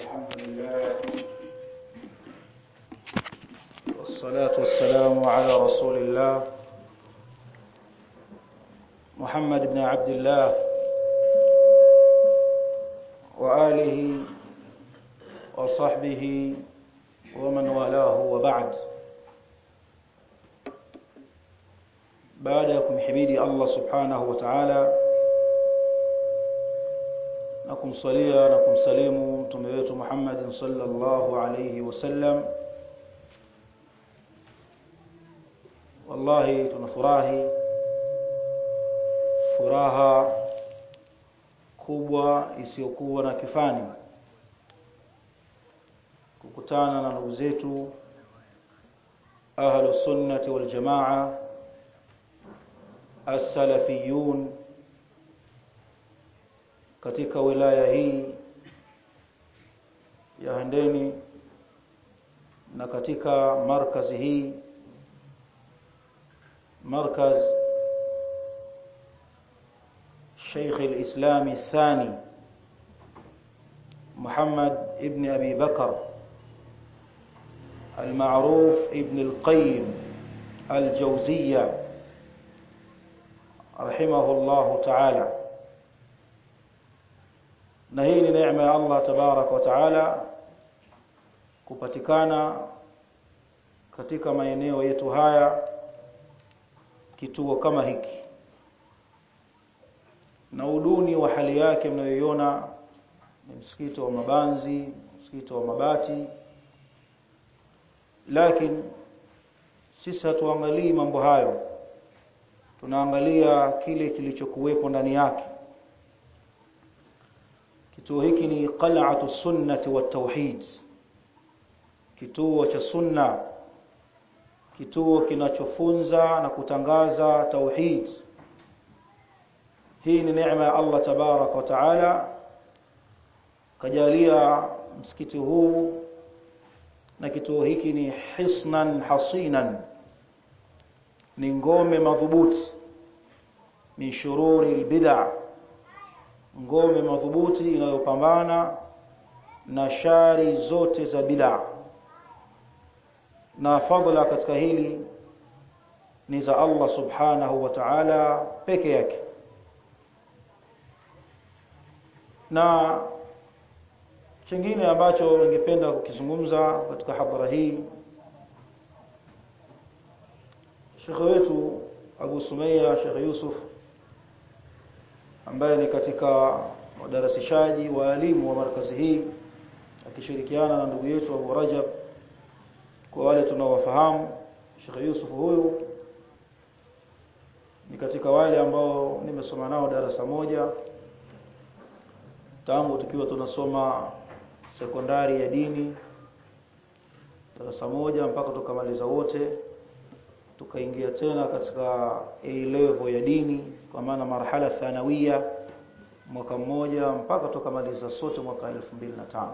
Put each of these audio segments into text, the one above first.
الحمد لله والصلاة والسلام على رسول الله محمد بن عبد الله وآله وصحبه ومن والاه وبعد baada ya kumhimidi Allah subhanahu wa ta'ala na kumsalia na kumsalimu mtume wetu Muhammad sallallahu alayhi wasallam wallahi tunafurahi furaha kubwa isiyokuwa na kifani kukutana na ndugu zetu ahlu sunnati wal jamaa as-salafiyun katika wilaya hii ya Handeni na katika markazi hii markaz شيخ الإسلام الثاني محمد ابن أبي بكر المعروف ابن القيم الجوزية رحمه الله تعالى na hii ni neema ya Allah tabarak wa taala kupatikana katika maeneo yetu haya kituo kama hiki na uduni wa hali yake mnayoiona ni msikiti wa mabanzi msikiti wa mabati lakini sisi hatuangalii mambo hayo tunaangalia kile kilichokuwepo ndani yake kituo hiki ni qal'atu sunnati wa tauhid kituo cha sunna kituo kinachofunza na kutangaza tauhid hii ni neema ya Allah tabarak wa taala kajalia msikiti huu na kituo hiki ni hisnan hasinan ni ngome madhubuti min shururi albid'a ngome madhubuti inayopambana na shari zote za bid'a na fadla katika hili ni za Allah subhanahu wa ta'ala peke yake na chingine ambacho ningependa kukizungumza katika hadhara hii Sheikh wetu Abu Sumayya Sheikh Yusuf ambaye ni katika wadarasishaji waalimu wa markazi hii akishirikiana na ndugu yetu Abu Rajab kwa wale tunaowafahamu Sheikh Yusuf huyu ni katika wale ambao nimesoma nao darasa moja tangu tukiwa tunasoma sekondari ya dini darasa moja mpaka tukamaliza wote tukaingia tena katika A level ya dini kwa maana marhala thanawia mwaka mmoja mpaka tukamaliza sote mwaka 2005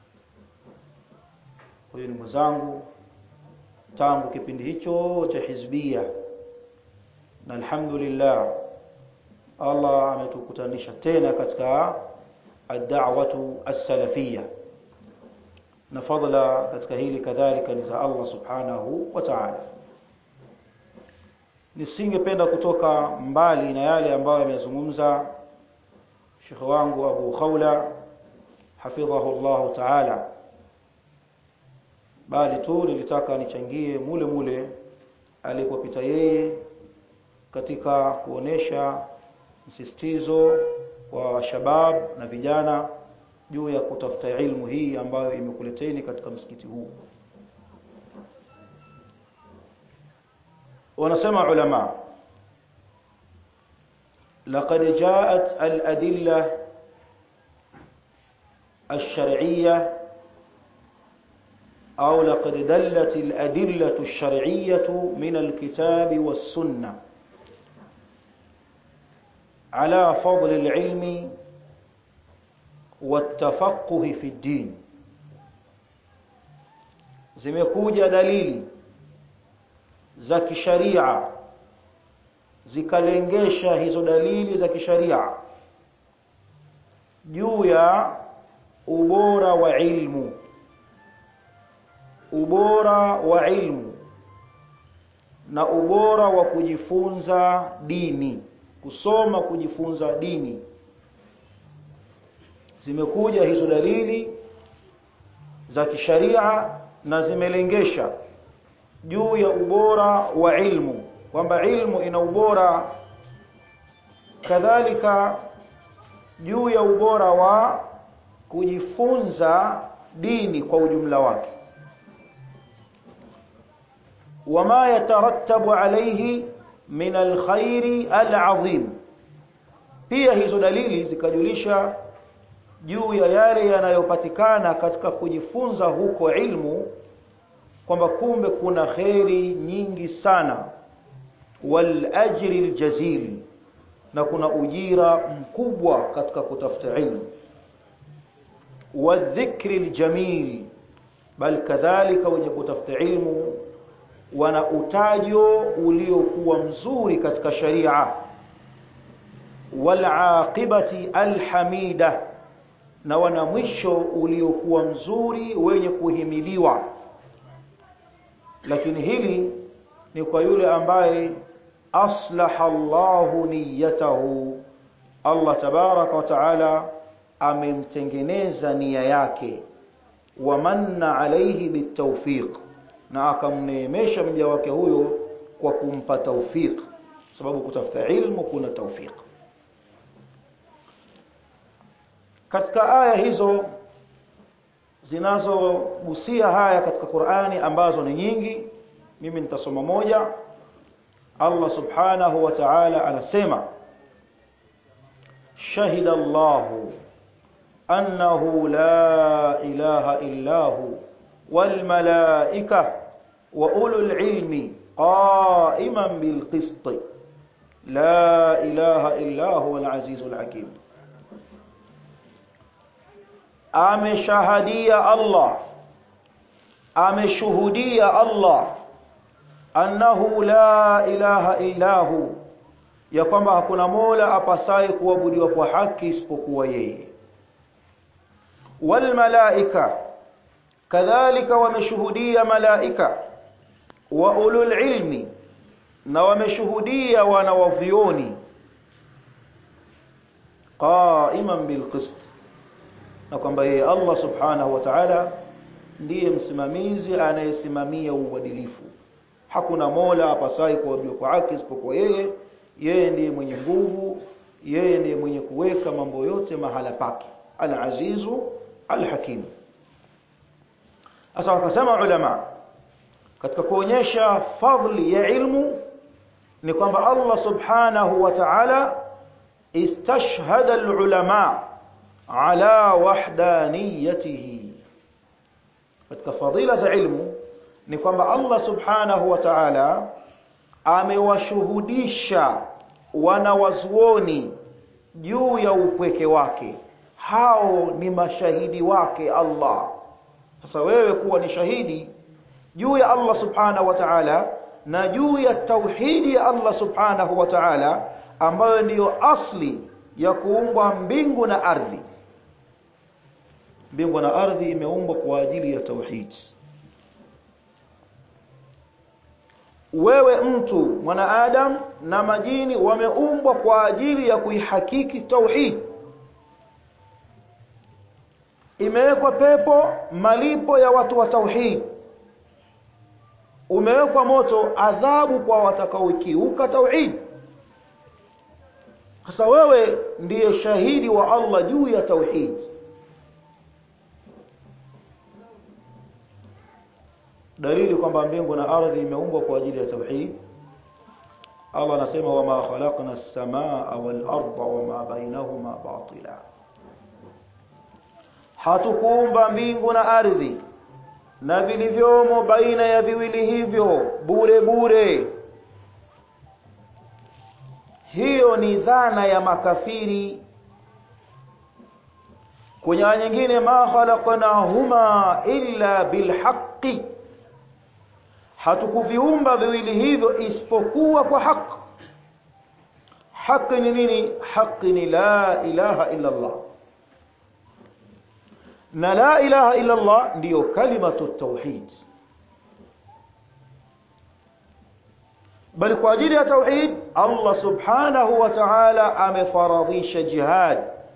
huyu ni mwenzangu tangu kipindi hicho cha hizbia na alhamdulillah Allah ametukutanisha tena katika ad-da'watu as-salafiyya na fadla katika hili kadhalika ni za Allah subhanahu wa ta'ala nisingependa kutoka mbali na yale ambayo yamezungumza Sheikh wangu Abu Khawla hafidhahu Allah ta'ala bali tu nilitaka nichangie mule mule alipopita yeye katika kuonesha msisitizo wa shabab na vijana juu ya kutafuta ilmu hii ambayo imekuleteni katika msikiti huu wanasema ulama لقد جاءت الأدلة الشرعية أو لقد دلت الأدلة الشرعية من الكتاب والسنة على فضل العلم والتفقه في الدين zimekuja dalili za kisharia zikalengesha hizo dalili za kisharia juu ya ubora wa ilmu ubora wa ilmu na ubora wa kujifunza dini kusoma kujifunza dini zimekuja hizo dalili za kisharia na zimelengesha juu ya ubora wa ilmu kwamba ilmu ina ubora kadhalika juu ya ubora wa kujifunza dini kwa ujumla wake wama yatarattabu alayhi min alkhairi alazim pia hizo dalili zikajulisha juu ya yale yanayopatikana katika kujifunza huko ilmu kwamba kumbe kuna kheri nyingi sana wal ajri aljazil na kuna ujira mkubwa katika kutafuta ilmu wadhikri aljamil bal kadhalika wenye kutafuta ilmu wana utajo uliokuwa mzuri katika sharia wal aqibati alhamida na wana mwisho uliokuwa mzuri wenye kuhimiliwa lakini hili ni kwa yule ambaye aslaha Allahu niyatahu Allah tabaraka wa taala amemtengeneza nia yake wa manna alayhi bitawfiq na akamneemesha mja wake huyo kwa kumpa tawfiq sababu kutafuta ilmu kuna tawfiq katika aya hizo zinazogusia haya katika Qur'ani ambazo ni nyingi mimi nitasoma moja Allah subhanahu wa ta'ala anasema shahida Allahu annahu la ilaha illa hu wal malaika wa ulul ilmi qa'iman bil qist la ilaha illa huwa al azizul hakim ameshahadia Allah ameshuhudia Allah annahu la ilaha illahu ya kwamba hakuna mola apasaye kuabudiwa kwa haki isipokuwa yeye wal malaika kadhalika wameshuhudia malaika wa ulul ilmi na wameshuhudia wanawavioni qa'iman bil qist na kwamba yeye Allah subhanahu wa ta'ala ndiye msimamizi anayesimamia uadilifu hakuna mola apasai kuabudiwa kwa haki isipokuwa yeye yeye ndiye mwenye nguvu yeye ndiye mwenye kuweka mambo yote mahala pake al-azizu al-hakim sasa wakasema ulama katika kuonyesha fadli ya ilmu ni kwamba Allah subhanahu wa ta'ala istashhada al-ulama ala wahdaniyatihi katika fadila za ilmu ni kwamba Allah subhanahu wa ta'ala amewashuhudisha wanawazuoni juu ya upweke wake hao ni mashahidi wake Allah sasa wewe kuwa ni shahidi juu ya Allah subhanahu wa ta'ala na juu ya tauhidi ya Allah subhanahu wa ta'ala ambayo ndiyo asli ya kuumbwa mbingu na ardhi mbingu na ardhi imeumbwa kwa ajili ya tauhid wewe mtu mwanaadam na majini wameumbwa kwa ajili ya kuihakiki tauhid imewekwa pepo malipo ya watu wa tauhid umewekwa moto adhabu kwa watakaokiuka tauhid sasa wewe ndiye shahidi wa Allah juu ya tauhid dalili kwamba mbingu na ardhi imeumbwa kwa ajili ya tauhid Allah anasema wama khalaqna as-samaa wal arda wama bainahuma batila hatukuumba mbingu na ardhi na vilivyomo baina ya viwili hivyo bure bure hiyo ni dhana ya makafiri kwenye aya nyingine ma khalaqnahuma illa bilhaqqi hatukuviumba viwili hivyo isipokuwa kwa haki haki ni nini haki ni la ilaha illa Allah na la ilaha illa Allah ndiyo kalimatu tauhid bali kwa ajili ya tauhid Allah subhanahu wa ta'ala amefaradhisha jihad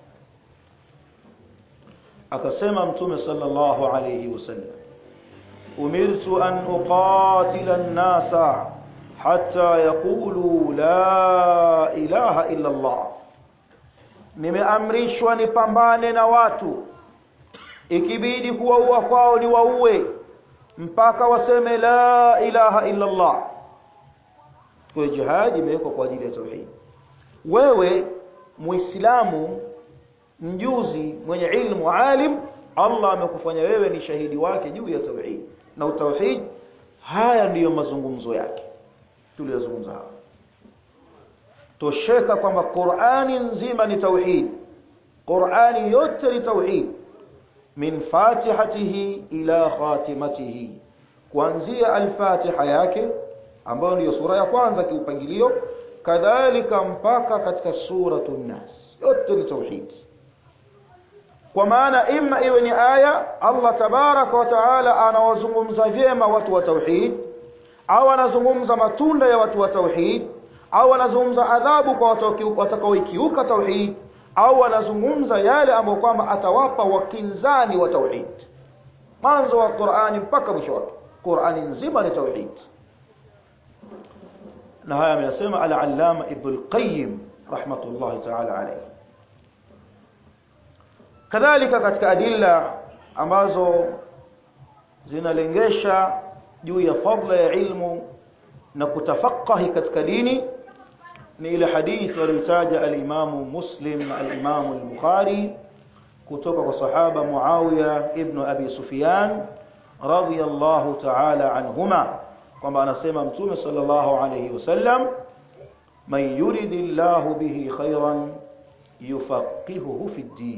akasema mtume sallallahu alayhi wasallam umirtu an uqatila an-nasa hatta yaqulu la ilaha illa Allah nimeamrishwa nipambane na watu ikibidi kuwaua kwao ni waue mpaka waseme la ilaha illa Allah kwa jihad imewekwa kwa ajili ya tauhid wewe muislamu mjuzi mwenye ilmu alim Allah amekufanya wewe ni shahidi wake juu ya tauhid na tauhid haya ndiyo mazungumzo yake tuliyozungumza hapa tosheka kwamba Qur'ani nzima ni tauhid Qur'ani yote ni tauhid min fatihatihi ila khatimatihi kuanzia al-Fatiha yake ambayo ndiyo sura ya kwanza kiupangilio kadhalika mpaka katika suratun nas yote ni tauhid kwa maana imma iwe ni aya Allah tabaraka wa taala anawazungumza vyema watu wa tauhid au anazungumza matunda ya watu wa tauhid au anazungumza adhabu kwa watakaoikiuka tauhid au anazungumza yale ambayo kwamba atawapa wakinzani wa tauhid mwanzo wa Qur'ani mpaka mwisho wake Qur'ani nzima ni tauhid na haya ameyasema al-allama ibn al-qayyim rahmatullahi ta'ala alayhi kadhalika katika adilla ambazo zinalengesha juu ya fadla ya ilmu na kutafaqahi katika dini ni ile hadithi aliyotaja al-Imam Muslim na al-Imam al-Bukhari kutoka kwa sahaba Muawiya ibn Abi Sufyan radiyallahu ta'ala anhuma kwamba anasema Mtume sallallahu alayhi wasallam man yuridillahu bihi khairan yufaqihuhu fi din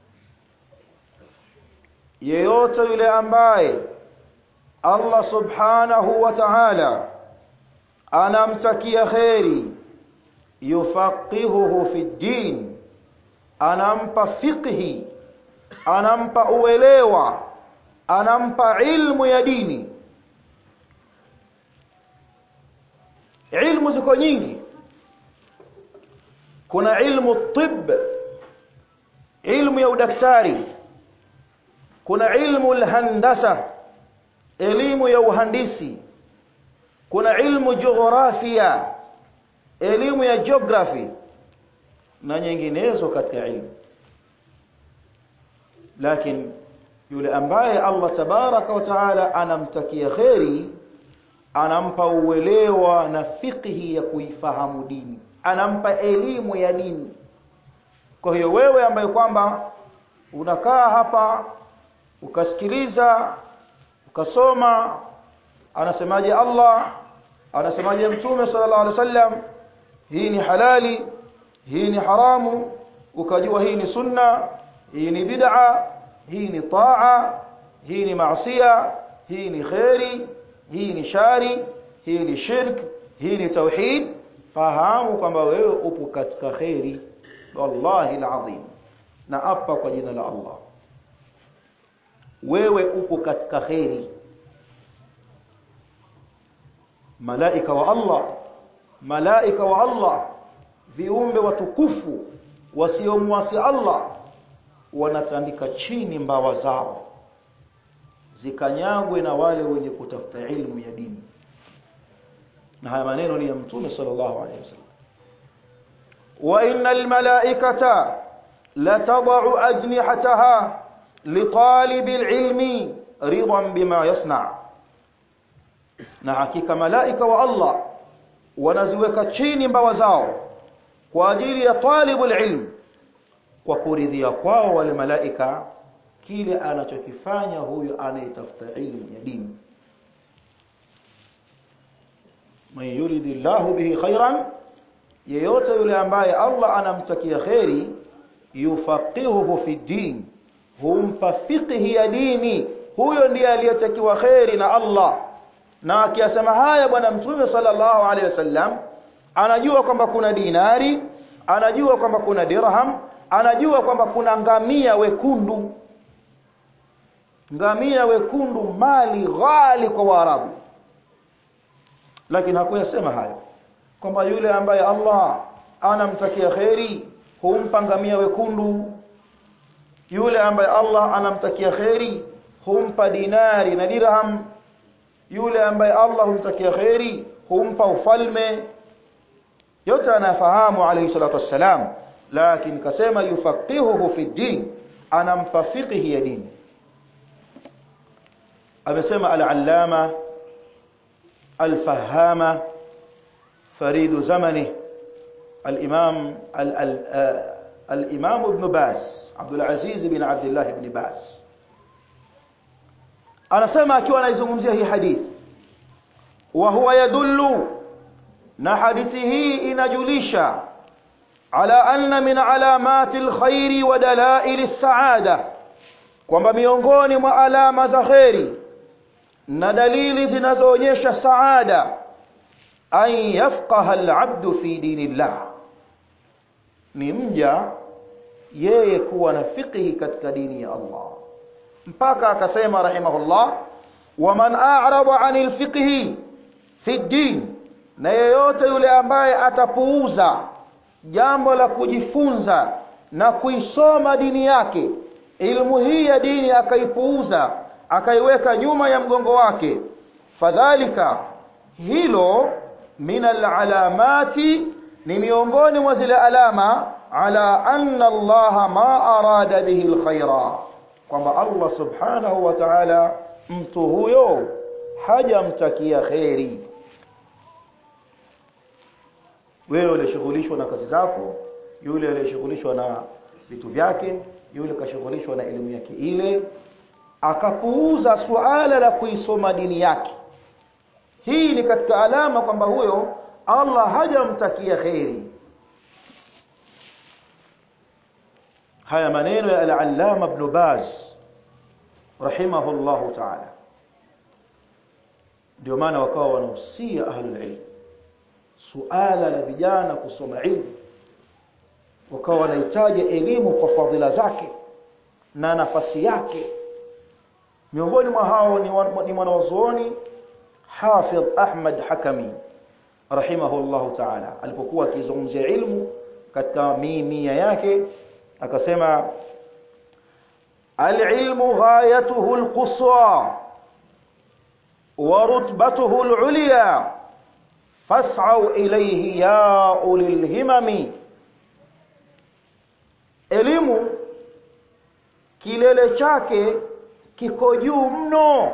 yeyote yule ambaye Allah subhanahu wa ta'ala anamtakia khairi yufaqihuhu fi din anampa fiqhi anampa uelewa anampa ilmu ya dini ilmu ziko nyingi kuna ilmu tib ilmu ya udaktari kuna ilmu alhandasa elimu ya uhandisi kuna ilmu jiografia elimu ya geography na nyinginezo katika ilmu lakini yule ambaye Allah tabaraka wa taala anamtakia kheri anampa uelewa na fiqhi ya kuifahamu dini anampa elimu ya dini kwa hiyo wewe ambaye kwamba unakaa hapa ukasikiliza ukasoma anasemaje Allah anasemaje mtume sallallahu alaihi wasallam hii ni halali hii ni haramu ukajua hii ni sunna hii ni bid'a hii ni taa hii ni maasiya hii ni khairi hii ni shari hii ni shirk hii ni tauhid fahamu kwamba wewe upo katika khairi wallahi alazim na apa kwa jina la Allah wewe upo katika khairi malaika wa Allah malaika wa Allah viumbe watukufu wasiomwasi Allah wanatandika chini mbawa zao zikanyagwe na wale wenye kutafuta ilmu ya dini na haya maneno ni ya mtume sallallahu alaihi wasallam wa innal malaikata latad'u ajnihataha litalibil ilmi ridan bima yasna na hakika malaika wa Allah wanaziweka chini mbawa zao kwa ajili ya talibul ilm kwa kuridhia kwao wale malaika kile anachokifanya huyu anayetafuta ilmu ya dini man yuridillahu bihi khairan yeyote yule ambaye Allah anamtakia khairi yufaqihuhu fi din humpa fiqhi ya dini huyo ndiye aliyetakiwa khairi na Allah na akiyasema haya bwana mtume sallallahu alaihi wasallam anajua kwamba kuna dinari anajua kwamba kuna dirham anajua kwamba kuna ngamia wekundu ngamia wekundu mali ghali kwa waarabu lakini hakuyasema hayo kwamba yule ambaye Allah anamtakia kheri humpa ngamia wekundu yule ambaye Allah anamtakia kheri humpa dinari na dirham yule ambaye Allah humtakia kheri humpa ufalme yote anafahamu alayhi salatu wassalam lakini kasema yufaqihuhu fi din anampa fiqhi ya dini amesema al-allama al-fahama فريد زمنه الإمام الإمام ابن باز عبد العزيز بن عبد الله بن باز anasema akiwa anaizungumzia hii hadithi wa huwa yadullu na hadithi hii inajulisha ala anna min alamati alkhairi wa dalail as-saada kwamba miongoni mwa alama za khairi na dalili zinazoonyesha saada an yafqaha al-abdu fi dinillah ni mja yeye kuwa na fiqhi katika dini ya Allah mpaka akasema rahimahullah waman a'rada 'anil fiqhi fi din na yeyote yule ambaye atapuuza jambo la kujifunza na kuisoma dini yake ilmu hii ya dini akaipuuza akaiweka nyuma ya mgongo wake fadhalika hilo min alalamati ni miongoni mwa zile alama ala anna Allah ma arada bihi alkhaira kwamba Allah subhanahu wa ta'ala mtu huyo hajamtakia kheri wewe ulishughulishwa na kazi zako yule aliyeshughulishwa na vitu vyake yule kashughulishwa na elimu yake ile akapuuza suala la kuisoma dini yake hii ni katika alama kwamba huyo Allah hajamtakia kheri haya maneno ya al-allama ibn Baz rahimahullahu ta'ala ndio maana wakawa wanahusia ahlul ilm suala la vijana kusoma ilmu wakawa wanahitaji elimu kwa fadhila zake na nafasi yake miongoni mwa hao ni mwanazuoni Hafidh Ahmad Hakami rahimahullahu ta'ala alipokuwa akizungumzia ilmu katika mimia yake akasema al-ilmu ghayatuhu al-quswa wa rutbatuhu al-ulya fas'au ilayhi ya ulil himami elimu kilele chake kiko juu mno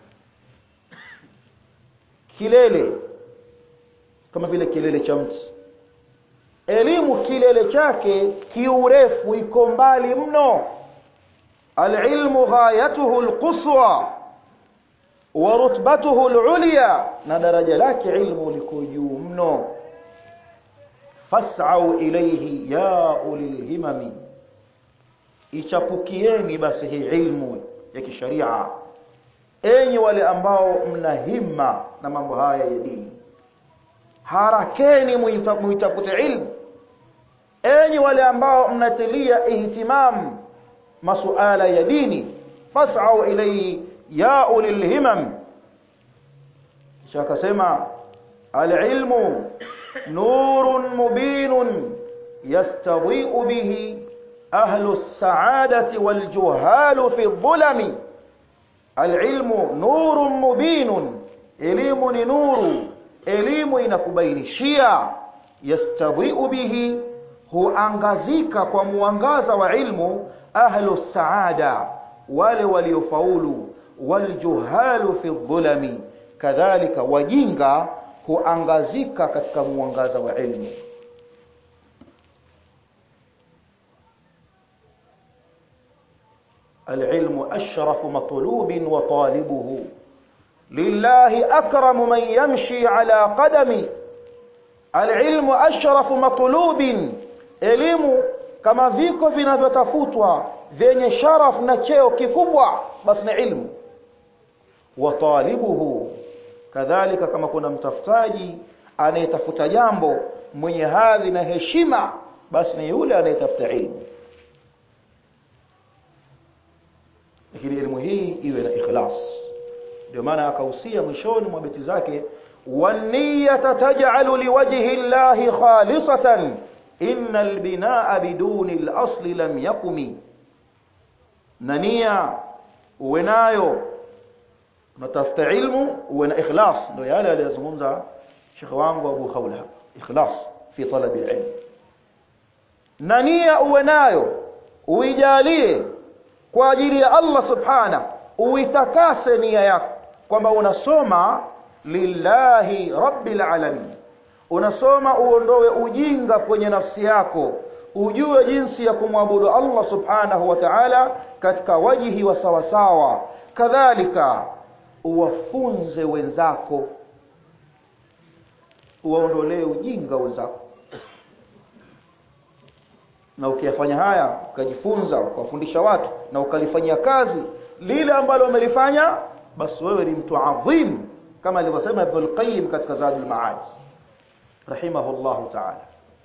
kilele kama vile kilele cha mti elimu kilele chake kiurefu iko mbali mno alilmu ghayatuhu alquswa wa rutbatuhu alulya na daraja lake ilmu liko juu mno fas'au ilayhi ya ulil himami ichapukieni basi hii ilmu ya kisharia enyi wale ambao mna himma na mambo haya ya dini harakeni muitafute ilmu enyi wale ambao mnatilia ihtimam masuala ya dini fas'au ilayhi ya ulil himam kisha akasema alilmu nurun mubinun yastadhi'u bihi ahlu as-sa'adati wal juhalu fi dhulami alilmu nurun mubinun elimu ni nuru elimu inakubainishia yastadhi'u bihi huangazika kwa muangaza wa ilmu ahlu saada wale waliofaulu waljuhalu fi dhulami kadhalika wajinga huangazika katika muangaza wa ilmu العلم أشرف مطلوب وطالبه لله أكرم من يمشي على قدم العلم أشرف مطلوب elimu kama viko vinavyotafutwa vyenye sharaf na cheo kikubwa basi ni ilmu wa talibuhu kadhalika kama kuna mtafutaji anayetafuta jambo mwenye hadhi na heshima basi ni yule anayetafuta ilmu lakini elimu hii iwe na ikhlas ndio maana akahusia mwishoni mwa beti zake waniyata taj'alu liwajhi llahi khalisatan inna albinaa biduni al-asli lam yakumi na nia uwe nayo unatafuta ilmu uwe na ikhlas ndio yale aliyozungumza shekhe wangu Abu Khawla ikhlas fi talabi al-ilm na nia uwe nayo uijalie kwa ajili ya Allah subhana uitakase nia yako kwamba unasoma lillahi rabbil alamin unasoma uondoe ujinga kwenye nafsi yako ujue jinsi ya kumwabudu Allah subhanahu wa ta'ala katika wajihi wa sawasawa kadhalika uwafunze wenzako uwaondolee ujinga wenzako na ukiyafanya haya ukajifunza ukawafundisha watu na ukalifanyia kazi lile ambalo umelifanya basi wewe ni mtu adhim kama alivyosema Ibn al-Qayyim katika Zadul Ma'ad rahimahullahu ta'ala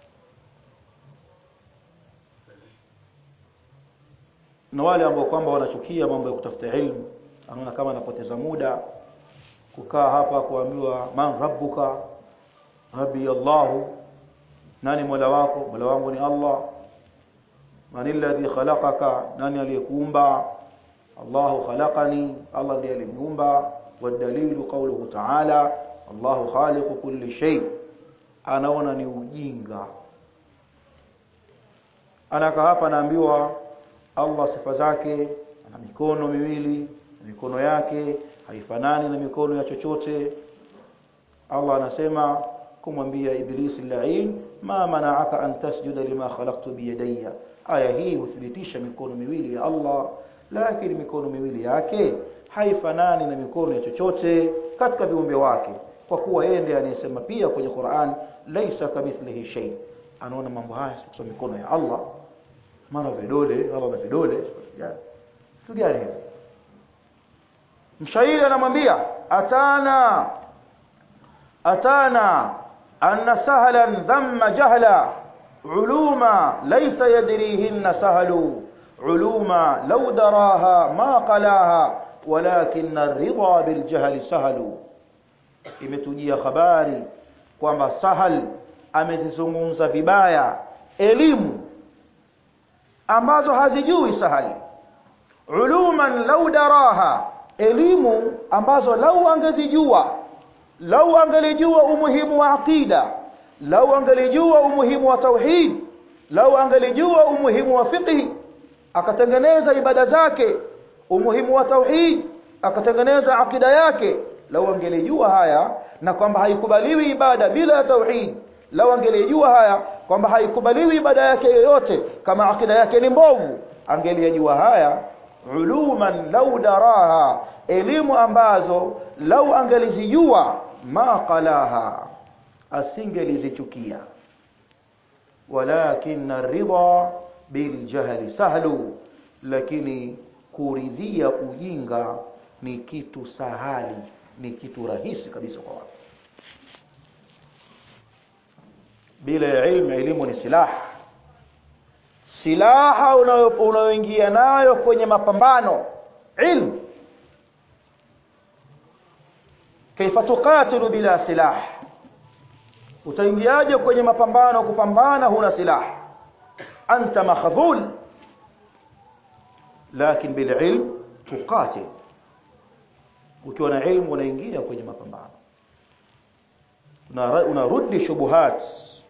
na wale ambao kwamba wanachukia mambo ya kutafuta ilmu anaona kama anapoteza muda kukaa hapa kuambiwa man rabbuka rabbi Allahu nani mola wako mola wangu ni Allah man alladhi khalaqaka nani aliyekuumba Allahu khalaqani Allah ndiye aliniumba wadalilu qawluhu ta'ala Allahu khaliqu kulli shay anaona ni ujinga anaka hapa naambiwa Allah sifa zake ana mikono miwili mikono yake haifanani na mikono ya chochote Allah anasema kumwambia Iblisi la'in ma mana'aka an tasjuda lima khalaqtu biyadayya aya hii huthibitisha mikono miwili ya Allah lakini mikono miwili yake haifanani na mikono ya chochote katika viumbe wake kwa kuwa yeye ndiye anayesema pia kwenye Qur'an laisa kamithlihi shay anaona mambo haya sio mikono ya Allah maana vidole Allah na vidole kitu gani hivi mshairi anamwambia atana atana anna sahlan dhamma jahla علوما ليس يدريهن سهل علوما لو دراها ما قلاها ولكن الرضا بالجهل سهل imetujia habari kwamba sahal amezizungumza vibaya elimu ambazo hazijui sahali uluman lau daraha elimu ambazo lau angezijua lau angelijua umuhimu wa aqida lau angelijua umuhimu wa tauhid lau angelijua umuhimu wa fiqhi akatengeneza ibada zake umuhimu wa tauhid akatengeneza akida yake lau angelijua haya na kwamba haikubaliwi ibada bila ya tauhid lau angelijua haya kwamba haikubaliwi ibada yake yoyote kama akida yake ni mbovu angelijua haya uluman lau daraha elimu ambazo lau angelizijua ma qalaha asingelizichukia walakin ridha biljahli sahlu lakini kuridhia ujinga ni kitu sahali ni kitu rahisi kabisa kwa watu bila ya ilmu elimu ni silaha silaha unayoingia nayo kwenye mapambano ilmu kaifa tuqatilu bila silah utaingiaje kwenye mapambano kupambana huna silaha anta makhdhul lakin bil ilm tuqatil ukiwa na ilmu unaingia kwenye mapambano unarudi shubuhat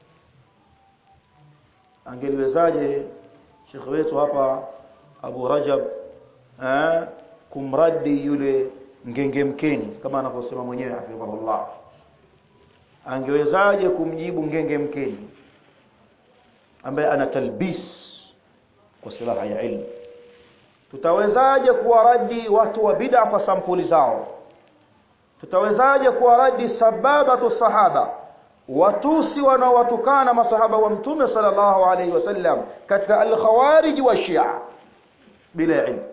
angeliwezaje shekhe wetu hapa Abu Rajab eh, kumradi yule ngenge mkeni kama anavyosema mwenyewe hafidhahullah angewezaje kumjibu ngenge mkeni ambaye ana talbis kwa silaha ya ilmu tutawezaje kuwaradi watu wa bid'a kwa sampuli zao tutawezaje kuwaradi sababatu sahaba watusi wanaowatukana masahaba wa mtume sallallahu alaihi wasallam katika al-khawarij wa shia bila ilmu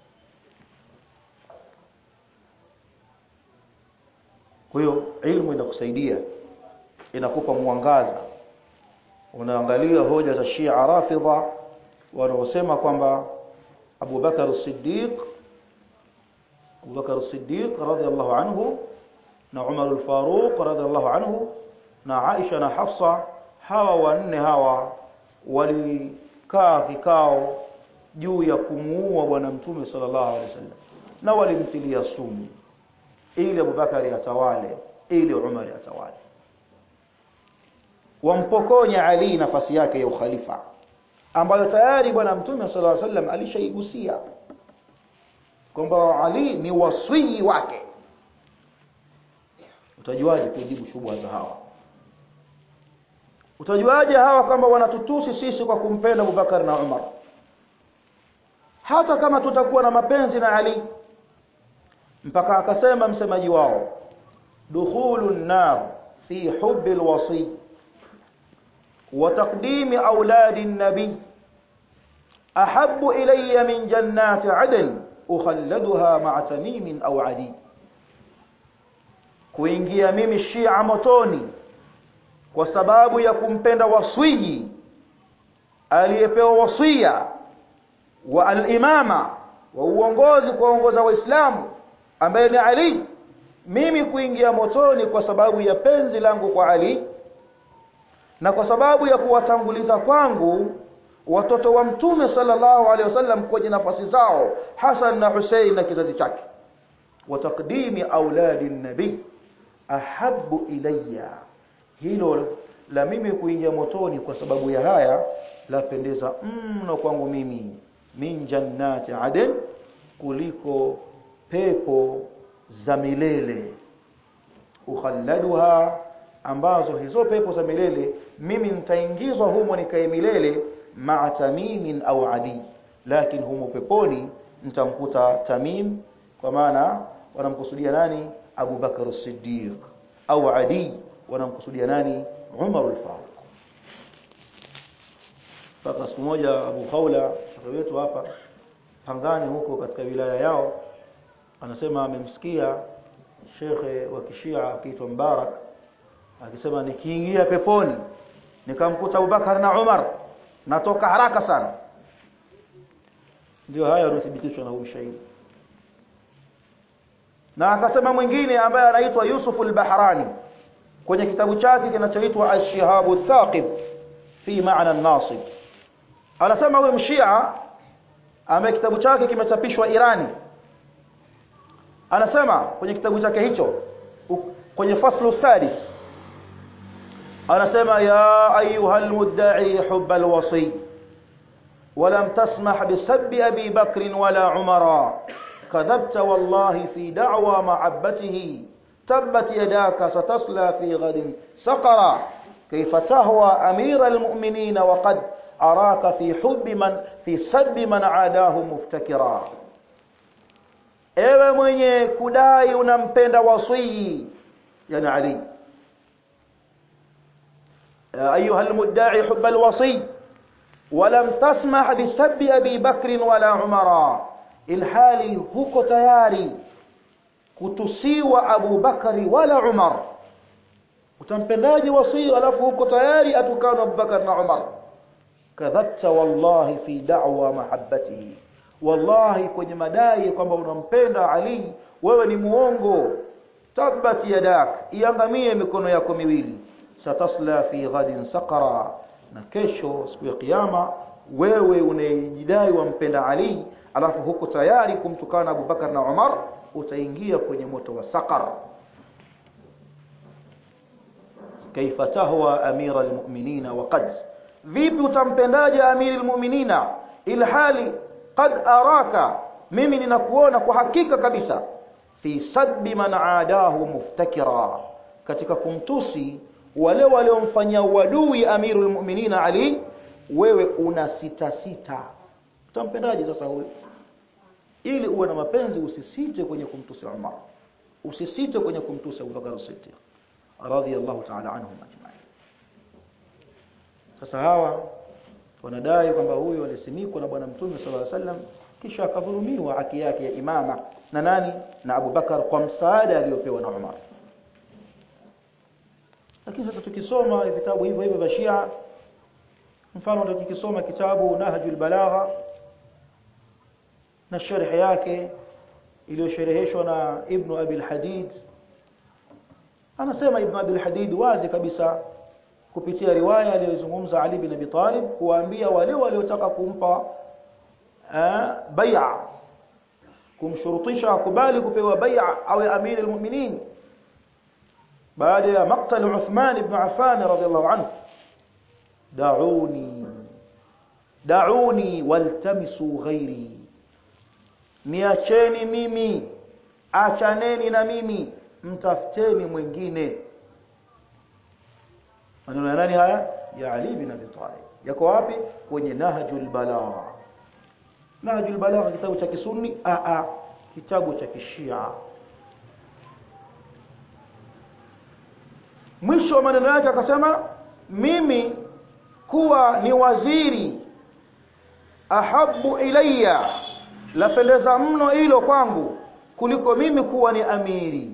kwa hiyo ilmu inakusaidia inakupa mwangaza unaangalia hoja za Shia Rafidha wanaosema kwamba Abu Bakar as-Siddiq Abu Bakar as-Siddiq radhiyallahu anhu na Umar al-Faruq radhiyallahu anhu na Aisha na Hafsa hawa wanne hawa walikaa vikao juu ya kumuua bwana mtume sallallahu alaihi wasallam na walimtilia sumu ili Abubakari atawale ili Umar atawale wampokonya Ali nafasi yake ya ukhalifa ambayo tayari bwana mtume sallallahu alaihi wasallam alishaigusia kwamba Ali ni wasii wake utajuaje kujibu shubha za hawa utajuaje hawa kwamba wanatutusi sisi kwa kumpenda Abubakar na Umar hata kama tutakuwa na mapenzi na Ali mpaka akasema msemaji wao dukhulu nar fi hubbi alwasi wa taqdimi auladi an-nabi ahabbu ilayya min jannati adn ukhalladuha ma'a tamim aw adi kuingia mimi shia motoni kwa sababu ya kumpenda waswiji aliyepewa wasia wa al-imama wa uongozi kuongoza waislamu ambaye ni Ali mimi kuingia motoni kwa sababu ya penzi langu kwa Ali na kwa sababu ya kuwatanguliza kwangu watoto wa mtume sallallahu alaihi wasallam kwenye nafasi zao Hasan na Hussein na kizazi chake wa taqdimi auladi nabii ahabbu ilayya hilo la mimi kuingia motoni kwa sababu ya haya lapendeza mno kwangu mimi min jannati aden kuliko pepo za milele ukhalladuha ambazo hizo pepo za milele mimi nitaingizwa humo nikae milele ma'a tamimin au adi lakini humo peponi nitamkuta tamim kwa maana wanamkusudia nani Abu Bakar as-Siddiq au Adi wanamkusudia nani Umar al-Faruq mpaka siku moja Abu Khawla shekhe wetu hapa Pangani huko katika wilaya yao anasema amemsikia shekhe wa kishia akiitwa Mbarak akisema nikiingia peponi nikamkuta Abubakar na Umar natoka haraka sana ndio haya yanathibitishwa na huyu shahidi na akasema mwingine ambaye anaitwa Yusuf al-Bahrani kwenye kitabu chake kinachoitwa Ash-Shihabu Thaqib fi ma'na an-nasib anasema huyu mshia ambaye kitabu chake kimechapishwa Irani anasema kwenye kitabu chake hicho kwenye faslu sadis anasema ya ayuha almudda'i hubb alwasi ولم تسمح بسب أبي بكر ولا عمر كذبت والله في دعوى محبته تبت يداك ستصلى في غد سقرا كيف تهوى أمير المؤمنين وقد أراك في حب من في سب من عاداه مفتكرا ewe mwenye kudai unampenda wasii yani ali ayuha almudda'i hubb alwasi ولم تسمح بسب أبي بكر ولا عمر الحالي huko tayari kutusiwa Abu Bakari wala Umar utampendaje wasii alafu huko tayari atukana Abu Bakar na Umar kadhabta wallahi fi da'wa mahabbatihi wallahi kwenye madai kwamba unampenda Ali wewe ni muongo tabbat yadak iangamie mikono yako miwili satasla fi ghadin saqara na kesho siku ya kiyama wewe unayejidai wampenda Ali alafu huko tayari kumtukana Abu Bakar na Umar utaingia kwenye moto wa saqar kaifa tahwa amira almu'minina wa qad vipi utampendaje amiri almu'minina ilhali qad araka mimi ninakuona kwa hakika kabisa fi sabbi man aadahu muftakira katika kumtusi wale waliomfanyia uadui amirul mu'minina ali wewe una sita sita utampendaje sasa huyo ili uwe na mapenzi usisite kwenye kumtusi Umar usisite kwenye kumtusi Abu Bakar as-Siddiq radhiyallahu ta'ala anhum ajma'in sasa hawa wanadai kwamba huyu alisimikwa na bwana mtume sallallahu alaihi wasallam kisha akadhulumiwa haki yake ya imama na nani na Abu Bakar kwa msaada aliyopewa na Umar lakini sasa tukisoma vitabu hivyo hivyo vya Shia mfano ndio tukisoma kitabu Nahjul Balagha na sharh yake iliyoshereheshwa na Ibn Abi al-Hadid anasema Ibn Abi al-Hadid wazi kabisa kupitia riwaya aliyozungumza Ali bin Abi Talib kuwaambia wale waliotaka kumpa bai'a kumshurutisha akubali kupewa bai'a awe amir al-mu'minin baada ya maqtal Uthman ibn Affan radiyallahu anhu da'uni da'uni waltamisu ghairi niacheni mimi achaneni na mimi mtafuteni mwingine maneno ya nani haya ya Ali bin Abi Talib yako wapi kwenye Nahjul Balagha Nahjul Balagha kitabu cha kisunni a a kitabu cha kishia mwisho wa maneno yake akasema mimi kuwa ni waziri ahabu ilayya lapendeza mno hilo kwangu kuliko mimi kuwa ni amiri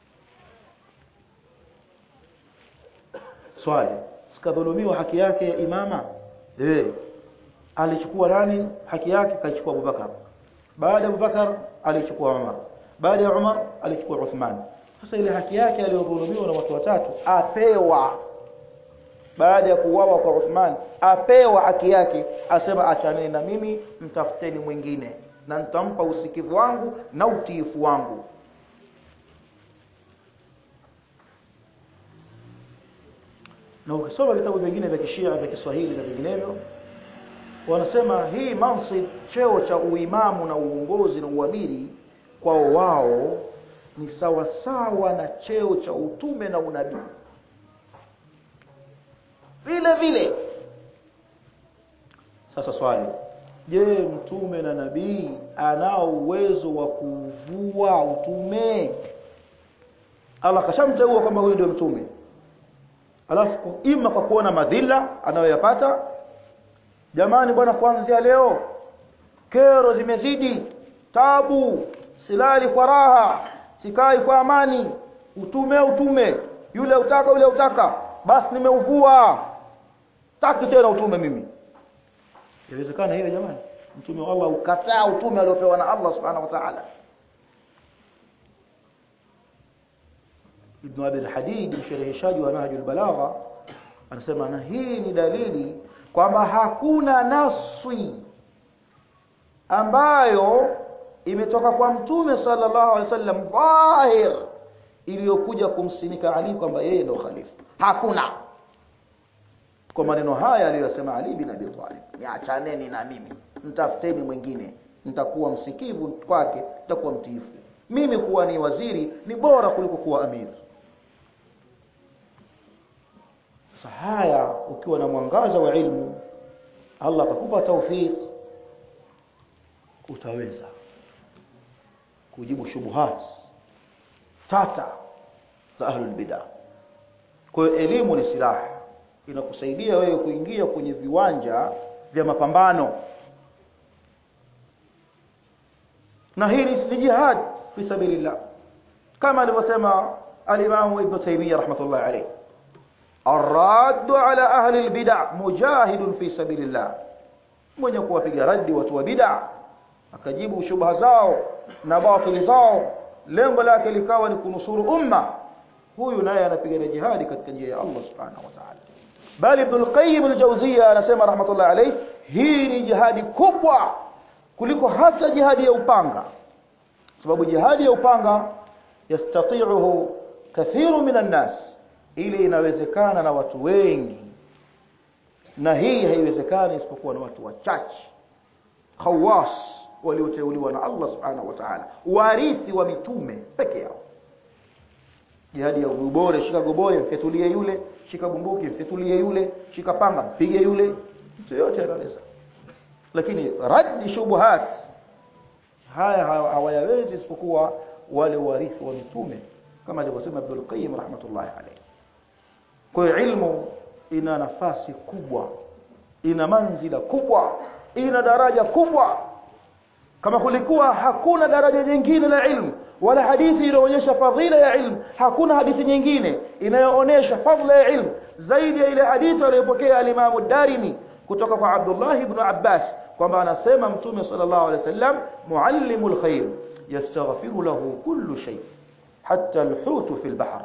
swali sikadhulumiwa haki yake ya imama eh alichukua nani haki yake kaichukua Abubakar baada ya Abubakar alichukua Umar baada ya Umar alichukua Uthman sasa ile haki yake aliyodhulumiwa na watu watatu apewa baada ya kuuawa kwa Uthman apewa haki yake asema achaneni na mimi mtafuteni mwingine na nitampa usikivu wangu na utiifu wangu na ukisoma vitabu vingine vya kishia vya Kiswahili na vinginevyo wanasema hii mansib cheo cha uimamu na uongozi na uamiri kwao wao ni sawa sawa na cheo cha utume na unabii vile vile sasa swali je mtume na nabii anao uwezo wa kuvua utume Allah kashamteua kwamba huyu ndio mtume alafu ima kwa kuona madhila anayoyapata jamani bwana kuanzia leo kero zimezidi tabu silali kwa raha sikai kwa amani utume utume yule utaka yule utaka basi nimeuvua taki tena utume mimi inawezekana hiyo jamani mtume wa Allah ukataa utume aliopewa na Allah subhanahu wa ta'ala Ibn Abi al-Hadid mshereheshaji wa Nahjul Balagha anasema na hii ni dalili kwamba hakuna naswi ambayo imetoka kwa mtume sallallahu alaihi wasallam dhahir iliyokuja kumsimika Ali kwamba yeye ndio khalifa hakuna kwa maneno haya aliyosema Ali bin Abi Talib niachaneni na mimi mtafuteni mwingine nitakuwa msikivu kwake nitakuwa mtiifu mimi kuwa ni waziri ni bora kuliko kuwa amiri sasa haya ukiwa na mwangaza wa ilmu Allah akakupa taufik utaweza kujibu shubuhat tata za ahlul bidah kwa hiyo elimu ni silaha inakusaidia wewe kuingia kwenye viwanja vya mapambano na hili ni jihad fi sabilillah kama alivyosema al-Imam Ibn Taymiyyah rahmatullah alayh الراد على أهل البدع مجاهد في سبيل الله mwenye kuwapiga radi watu wa bid'a akajibu shubha zao na batili zao lengo lake likawa ni kunusuru umma huyu naye anapigana jihadi katika njia ya Allah subhanahu wa ta'ala bali Ibn al-Qayyim al-Jawziyya anasema rahmatullah alayh hii ni jihadi kubwa kuliko hata jihadi ya upanga sababu jihadi ya upanga yastati'uhu kathiru minan nas ili inawezekana na watu wengi na hii haiwezekani isipokuwa na watu wachache khawas walioteuliwa na Allah subhanahu wa ta'ala warithi wa mitume peke yao jihadi ya gobore shika gobore mfetulie yule shika bunduki mfetulie yule shika panga mpige yule mtu yote anaweza lakini raddi shubuhat haya hawayawezi isipokuwa wale warithi wa mitume kama alivyosema Ibn al-Qayyim rahmatullahi alayhi kwa hiyo ilmu ina nafasi kubwa ina manzila kubwa ina daraja kubwa kama kulikuwa hakuna daraja jingine la ilmu wala hadithi inaonyesha fadhila ya ilmu hakuna hadithi nyingine inayoonyesha fadhila ya ilmu zaidi ya ile hadithi aliyopokea al-Imam darimi kutoka kwa Abdullah ibn Abbas kwamba anasema mtume sallallahu alaihi wasallam muallimul khair yastaghfiru lahu kullu shay hatta alhutu fi albahr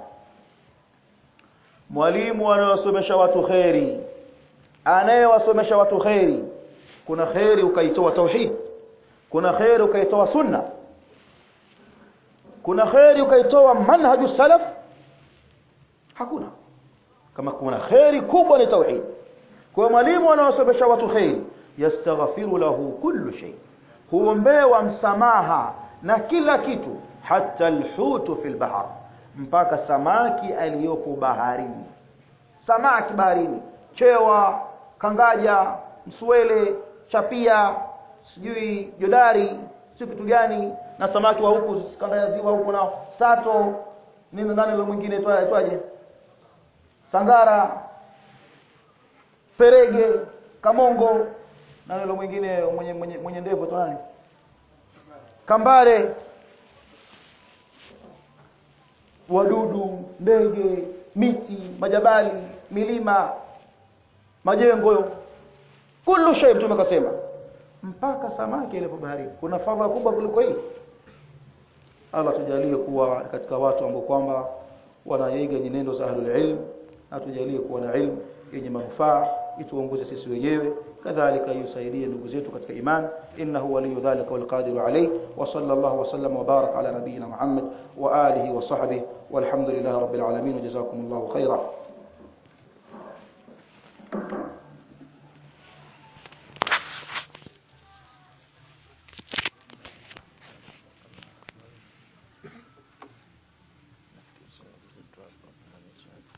mwalimu anayewasomesha watu kheri anayewasomesha watu kheri kuna kheri ukaitoa tauhid kuna kheri ukaitoa sunna kuna kheri ukaitoa manhaju salaf hakuna kama kuna kheri kubwa ni tauhid kwa mwalimu anawasomesha watu kheri yastaghfiru lahu kullu shay huombewa msamaha na kila kitu hata alhutu fil bahr mpaka samaki aliyopo baharini samaki baharini chewa kangaja mswele chapia sijui jodari si kitu gani na samaki wa huku kanda ya ziwa huku na sato nini nani ile mwingine itwaje sangara perege kamongo na ile mwingine mwenye mwenye, mwenye ndevu tu nani kambare wadudu ndege miti majabali milima majengo kullu shay mtume akasema mpaka samaki ile baharini kuna fadhila kubwa kuliko hii Allah tujalie kuwa katika watu ambao kwamba wanaiga nyenendo za ahlul ilm na tujalie kuwa na ilmu yenye manufaa ituongoze sisi wenyewe kadhalika yusaidie ndugu zetu katika iman innahu waliyu dhalika wal qadiru alayh wa sallallahu wa sallam wa baraka ala nabiyyina muhammad wa alihi wa sahbihi walhamdulillahi rabbil alamin jazakumullahu khairan